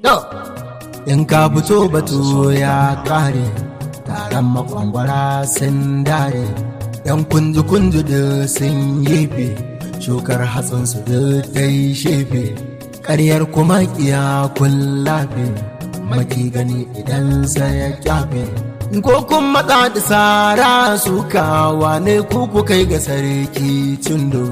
in ka fito batu ya kare taron makwangwara sun dare yan kunji kunji da sun yefe shukar hatsinsu da dai shefe ƙaryar kuma kiya kullafe maki gani idan sai ya kyafe ko kun matsa da tsara suka wane kuku kai ga sarki cindo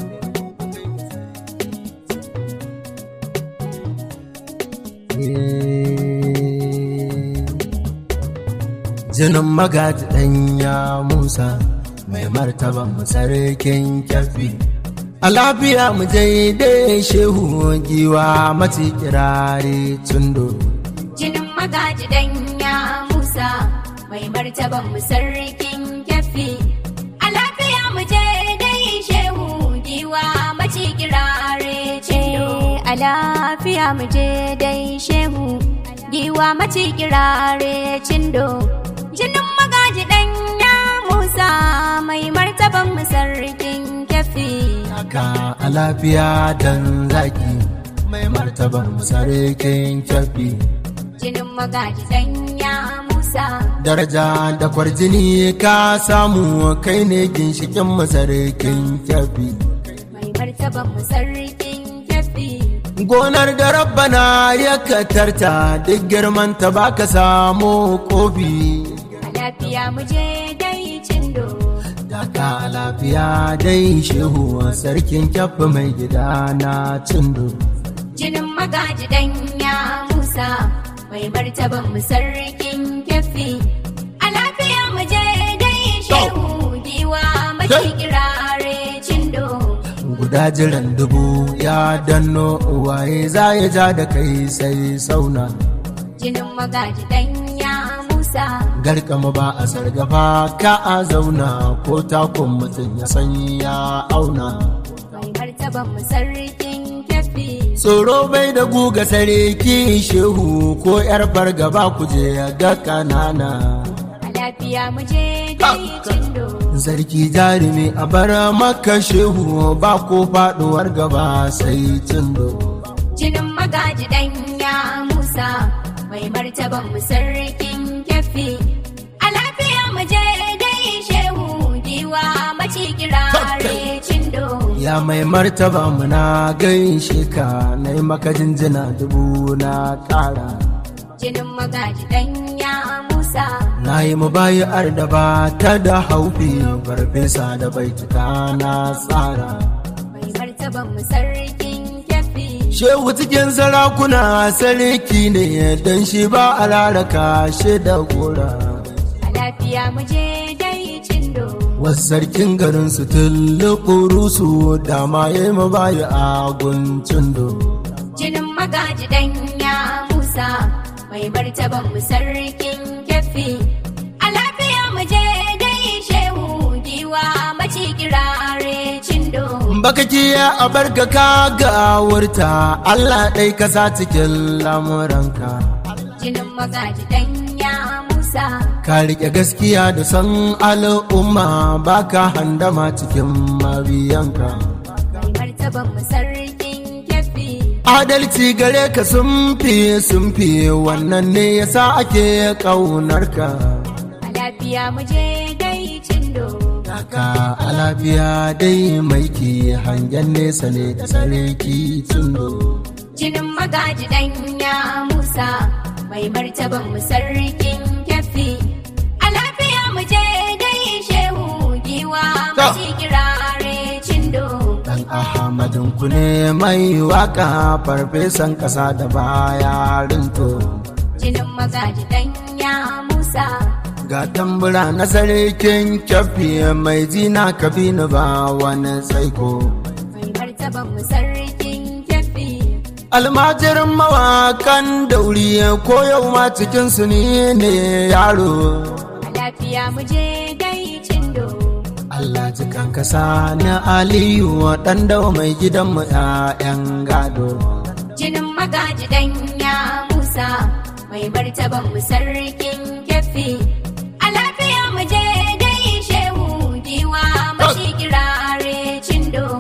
jinin magaji ɗanya musa mai martaban sarkin kyafi a lafiya mu dai shehu giwa mace kirare tundo jinin magaji danya musa mai martaban mu sarkin kyafi a lafiya mu je dai shehu giwa mace kirare ce a lafiya mu je dai shehu giwa mace kirare cindo jinin magaji danya musa mai martaban mu sarkin kyafi Ka a lafiya dan zaki mai martaban sarkin kyafi jinin magaji danya musa daraja da kwarjini ka samu kai ne ginshikin masarkin kyafi mai martaban mu sarkin kyafi gonar da rabbana ya katarta duk girman ta baka samu kofi a lafiya mu je dai cindo Daka a lafiya dai shehu sarkin kyafi mai gida na cindo jinin magaji danya musa mai martaban mu sarkin kyafi a lafiya mu je dai shehu giwa mace kirare cindo guda jiran dubu ya danno waye za ya ja da kai sai sauna jinin magaji danya musa garkama ba a sargafa ka a zauna ko takun mutum ya san ya auna mai martaban mu sarkin kyafi tsoro bai da guga sarki shehu ko yar fargaba ku je ga kanana a lafiya mu je dai cindo sarki jarumi a bar maka shehu ba ko faduwar gaba sai cindo jinin magaji danya musa mai martaban mu sarkin kyafi a lafiya mu je dai shehu giwa mace kirare cindo ya mai martaba muna gaishe ka na yi maka jinjina dubu na kara jinin magaji danya musa na yi mubayar da ba ta da haufi farfesa da baituka na tsara mai martaban mu sarkin kyafi shehu cikin sarakuna sarki ne don shi ba a raraka shi da gora a lafiya mu je dai cindo wasu sarkin garin su tullu su dama ya yi mabaya a guncin do jinin magaji danya musa mai martaban mu sarkin kyafi a lafiya mu je dai shehu giwa mace kirare cindo baka kiya a barka ka ga wurta Allah ɗai ka sa cikin lamuranka jinin magaji danya musa ka riƙe gaskiya da san al'umma baka handama cikin mabiyanka mai martaban mu sarkin kyafi adalci gare ka sun fi sun fi wannan ne yasa ake ƙaunarka a lafiya mu je dai cindo Daka a lafiya dai mai ke hangen nesa ne da sarki tundo. jinin magaji danya musa mai martaban mu sarkin kyafi a lafiya mu je dai shehu giwa mace kirare cindo Dan Ahmadin ku ne mai waka farfesan ƙasa da baya rinto. jinin magaji danya musa Ga tambura na sarkin kyafi mai zina kabinu ba wani tsaiko. mai martaban mu sarkin kyafi Almajirin mawakan dauri ko yau ma cikinsu ne ne yaro. a lafiya mu je dai cindo Allah jikan kasa na Aliyu ɗan dawa mai gidanmu ‘ya'yan gado. jinin magaji danya musa mai martaban mu sarkin kyafi a lafiya mu je dai shehu giwa mace kirare cindo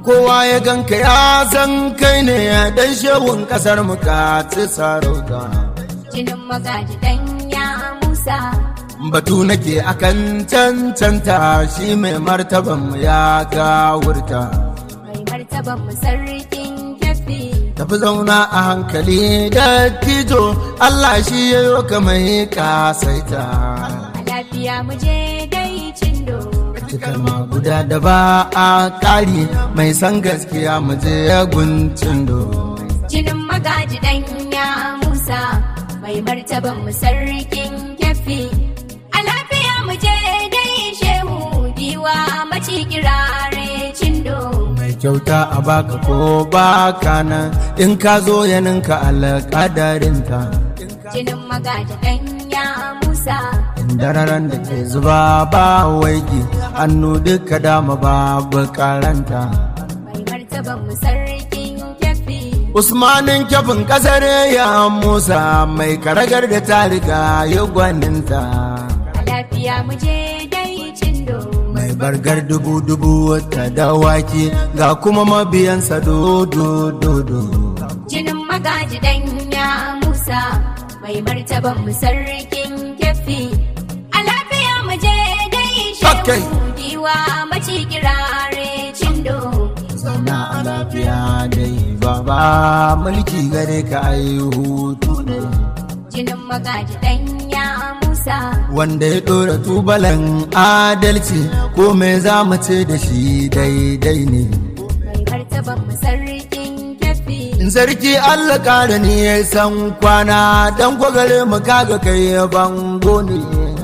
kowa ya ganka ya san kai ne dan shehun kasar mu ka ci sarauta jinin magaji danya musa batu nake akan cancanta shi mai martaban mu ya gawurta mai martaban mu sarkin kyafi tafi zauna a hankali da tijo Allah shi ya yi ka mai kasaita a lafiya mu je dai cindo kalma guda da ba a ƙari mai san gaskiya mu je guncin do jinin magaji danya musa mai martaban mu sarkin kyafi a lafiya mu je dai shehu giwa maci kirare cindo mai kyauta a baka ko baka nan in ka zo yaninka alƙadarinta jinin magaji danya musa dararan da ke zuba ba waiki hannu duka dama babu karanta mai martaban mu sarkin kyafi usmanin kyafin kasar ya musa mai karagar da ta riga ya gwaninta a lafiya mu je dai cindo mai bargar dubu dubu ta dawaki ga kuma mabiyansa dodo dodo jinin magaji danya musa mai martaban mu sarkin kyafi a lafiya mu je dai Okay. shehu giwa maci kirare cindo zauna a lafiya dai baba mulki gare ka ai hutu ne jinin magaji danya musa wanda ya ɗora tubalan adalci ko me za mu ce da shi daidai ne mai martaban mu sarkin kyafi in sarki allah ƙara ni ya san kwana dan kwagare mu kaga kai bango ne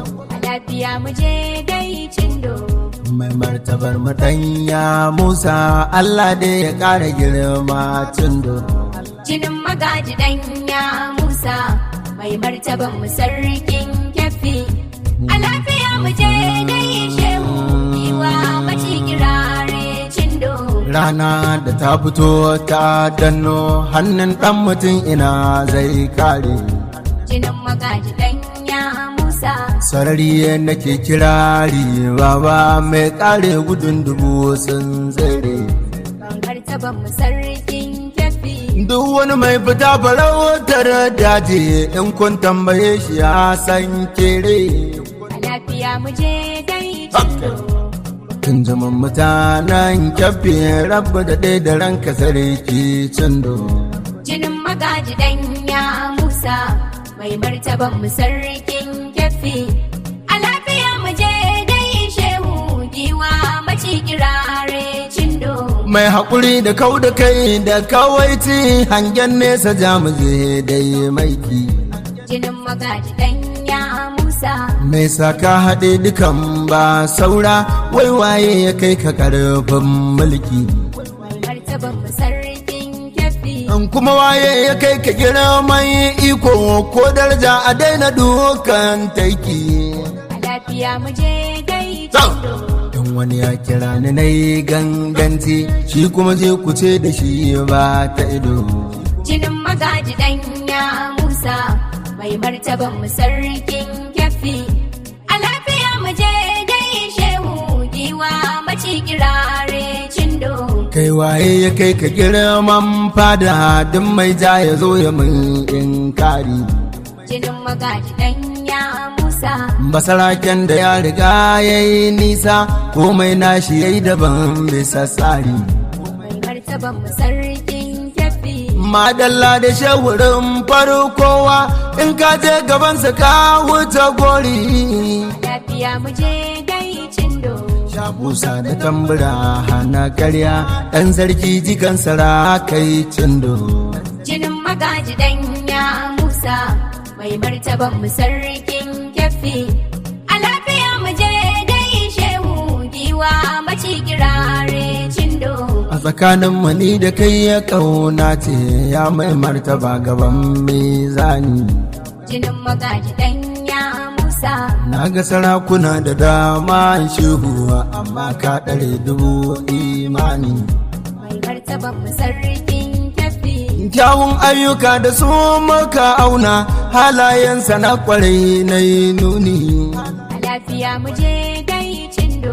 a lafiya mu je dai cindo mai martabar matanya musa allah dai ya ƙara girma cindo jinin magaji danya musa mai martaban mu sarkin kyafi a lafiya mu je dai shehu giwa maci kirare cindo rana da ta fito ta danno hannun ɗan mutum ina zai kare jinin magaji danya musa sarari nake kirari baba mai kare gudun dubu sun tsere mai martaban mu sarkin kyafi duk wani mai fita farautar daji in kun tambaye shi ya san kere a lafiya mu je dai cindo tun zaman mutanen kyafi rabu da ɗaya da ranka sarki cindo jinin magaji danya musa mai martaban mu sarkin kyafi a lafiya mu je dai shehu giwa maci kirare cindo mai haƙuri da kau da kai da kawaici hangen nesa jamuje dai maiki jinin magaji danya musa mai saka haɗe dukan ba saura waiwaye ya kai ka ƙarfin mulki mai martaban mu sarkin kyafi in kuma waye ya kai ka girman iko ko daraja a daina dukan taiki a lafiya mu je dai Zau. cindo in wani ya kira ni na yi ganganci shi kuma je ku ce da shi ba ta ido jinin magaji danya musa mai martaban mu sarkin kyafi a lafiya mu je dai shehu giwa maci kirare cindo kai waye ya kai ka girman fada duk mai ja ya zo ya mun inkari jinin magaji danya musa basaraken da ya riga ya yi nisa komai nashi ya yi daban bisa tsari mai martaban mu sarkin kyafi madalla da shawarin farkowa in ka je gabansa ka wuce gori lafiya mu je dai cindo shabusa da tambura hana karya ɗan sarki jikan kai cindo jinin magaji danya musa mai martaban mu sarkin kyafi a lafiya mu je dai shehu giwa maci kirare cindo a tsakanin mani da kai ya kauna ce ya mai martaba gaban mizani jinin magaji danya musa na ga sarakuna da dama shehu amma ka ɗare dubu imani mai martaban mu sarkin kyafi kyawun ayyuka da su maka auna halayensa na kwarai na yi nuni a lafiya mu je dai cindo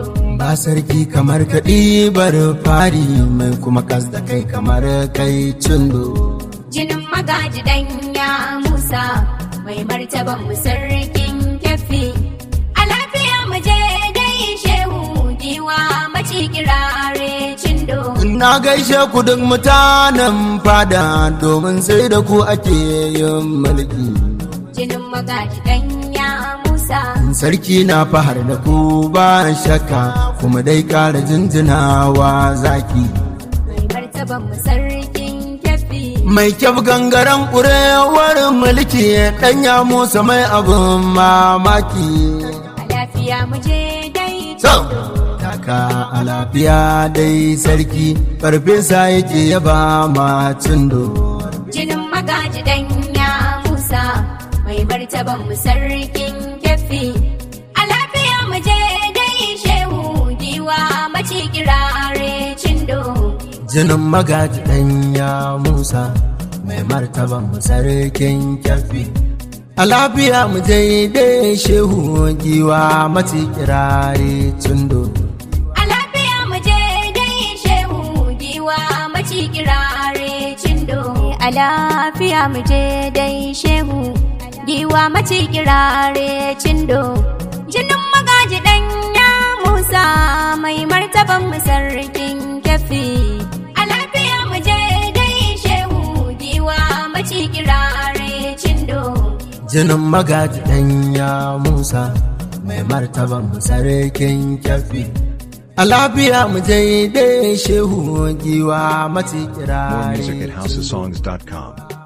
ba sarki kamar kaɗibar fari mai kuma kas da kai kamar kai cindo Jinin magaji ya Musa mai martaban mu sarkin kyafi. A lafiya mu je dai shehu giwa maci kirare cindo. na gaishe ku duk mutanen fada domin sai da ku ake yin mulki Jinin magaji ya Musa sarki na fahar da ku ba shakka kuma dai ƙara jinjinawa zaki mai martaban mu sarkin kyafi. mai kyau gangaren ƙurewar mulki ɗanya musa mai abin mamaki A lafiya mu je dai so taka a lafiya dai sarki farfesa yake yaba ma cindo Jinin magaji ya Musa mai martaban mu sarkin kyafi. A lafiya mu je dai shehu giwa maci kirare cindo. jinin magaji ɗanya musa mai martaban sarkin kyafi a lafiya mu dai shehu giwa mace kirare cindo A lafiya mu je dai shehu giwa maci kirare cindo. A lafiya mu je dai shehu giwa maci kirare cindo. Jinin magaji ya Musa mai martaban mu sarkin kyafi. A lafiya mu je dai shehu giwa maci kirare cindo. jinin magaji ɗanya musa mai martaban sarkin kyafi a lafiya mu dai shehu giwa mace More kirare music at cindo. houseofsongs.com.